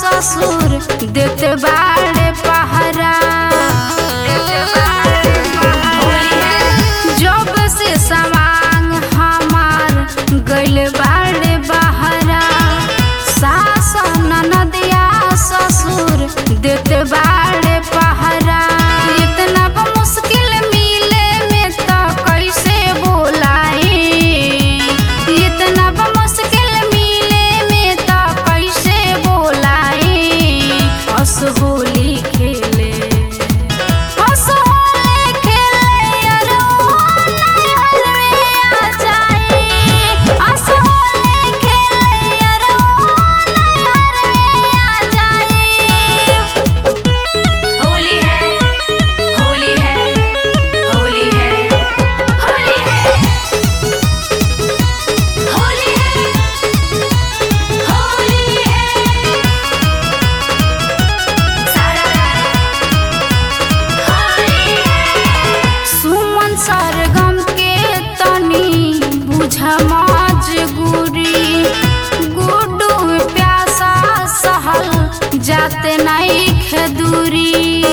ससुर देते बाड़े पहरा जब से सवांग हमार गइल बाड़े बहरा सास ननदिया ससुर देते बाड़े पहरा इतना ब मुश्किल मिले में तो कैसे बोलाई इतना ब मुश्किल मिले में तो कैसे बोलाई हस होली खेले हस होली खेले अरे ओ नैहर में आ जाई हस होली खेले अरे ओ नैहर में आ जाई होली है होली है होली है होली है होली है होली है सारा होली है सुमन सरगम के तनी बुझ मजबूरी गुड्डू प्यासा सहल जाते नहीं खेदूरी